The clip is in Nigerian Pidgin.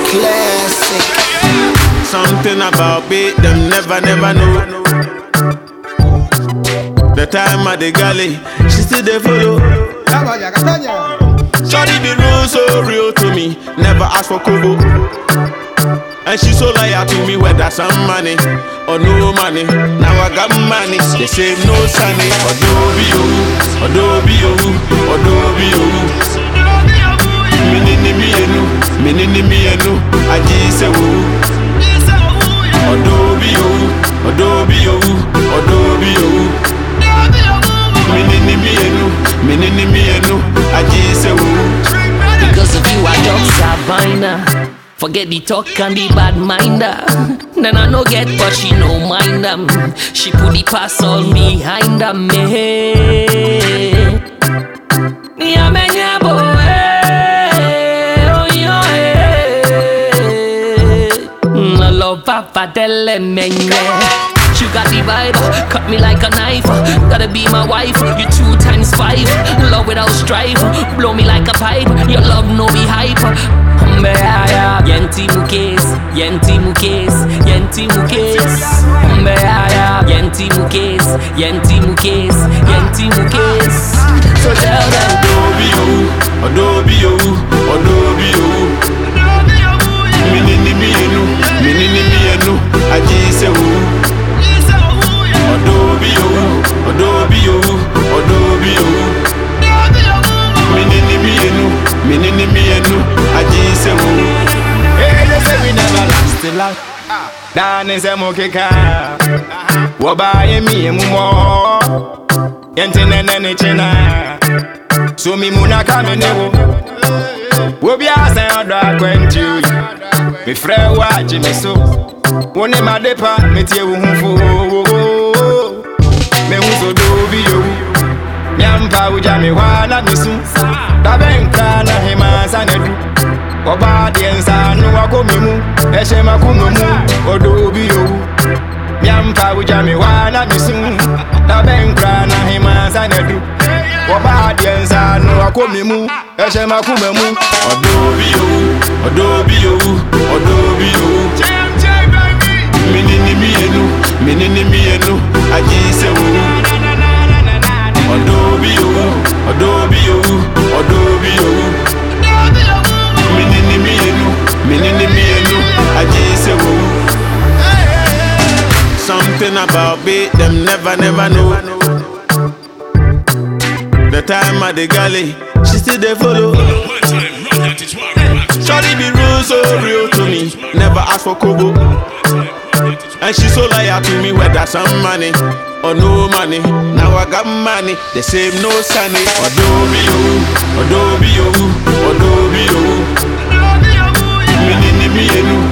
Classic. Something about me, them never, never know. The time at the galley, she still they follow. Shawty be real, so real to me. Never ask for kobo. And she so loyal to me, whether some money or no money. Now I got money, they say no sunny. Adobe oh, Adobe oh, Adobe oh. Minini mi enu, minini mi enu, aji se wo. Adobe oh, Adobe oh, Adobe oh. Minini mi enu, minini mi enu, aji se wo. Because of you, I don't Sabina. Forget the talk and the bad minder. Then I no get, but she no mind them. She put the pass all behind them. Me. Yeah, man, yeah, boy. Oh, yeah. Mm, I love Papa Delle Menge. You got the vibe, cut me like a knife. Gotta be my wife, you two times five. Love without strife, blow me like a pipe. Your love no be hype. Mbeaya, yenti mukes, yenti mukes, yenti mukes. Mbeaya, yenti mukes, yenti mukes, yenti mukes. So tell them, Adobe oh, Adobe oh, Adobe oh. Minini mi enu, minini mi enu, aji se wo. Adobe oh, Adobe oh, Adobe oh. Minini mi enu, minini mi enu, aji se wo. Hey, they say we never last a lot. Dan is a mokeka. Wabaye mi emumo. Yente nene ne chena. So mi muna kame newo. Wobi asa odo akwenti oyi. Me frɛ wo agye me so. Wo ne madepa metie wo ho fo. Me hu so do bi yo. Nyampa wogya me hɔ a na mesu. Dabɛnkra na hema sa na du. Ọba deɛ nsa no wakɔ me mu ɛhyɛ makoma mu ɔdɔ obi yowu miampa wogya me hɔ a na mesu na bɛnkra na hema nsa na du Ọba deɛ nsa no wakɔ me mu ɛhyɛ makoma mu Adobe oh, Adobe oh, Adobe oh. Minini mi enu, minini mi enu, aji se wo. Adobe oh, Adobe oh, Adobe oh. Minini mi enu, minini mi enu, aji se wo. Something about me, them never, never know. The time at the galley, she still they follow. Shawty be real, so real to me. Never ask for kobo. And she so loyal to me, whether some money or no money. Now I got money, the same no sunny. Adobe oh, Adobe oh, Adobe oh. Minini mi enu,